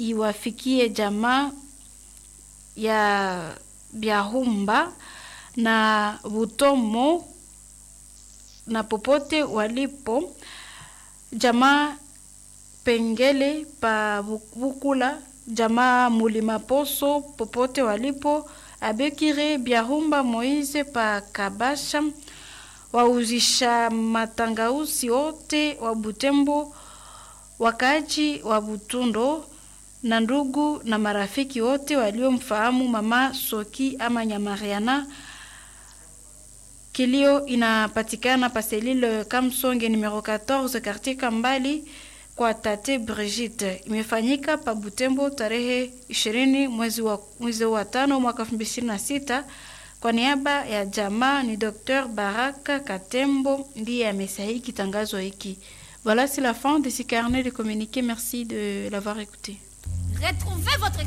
iwafikie jamaa ya Byahumba na Butomo na popote walipo, jamaa Pengele pa Bukula, jamaa Mulima Poso popote walipo, Abekire Byahumba Moise pa Kabasha, wauzisha matangausi wote wa Butembo, wakaaji wa Butundo na ndugu na marafiki wote waliomfahamu mama Soki ama Nyamariana. Kilio inapatikana paselile Kamsonge numero 14 quartier Kambali kwa tate Brigitte. Imefanyika pa Butembo tarehe 20 mwezi wa, mwezi wa tano mwaka 2026. Kwa niaba ya jamaa ni Dr Baraka Katembo ndiye amesahihi kitangazo hiki. Voilà, c'est la fin de ce carnet de communiqué. Merci de l'avoir écouté. Retrouvez votre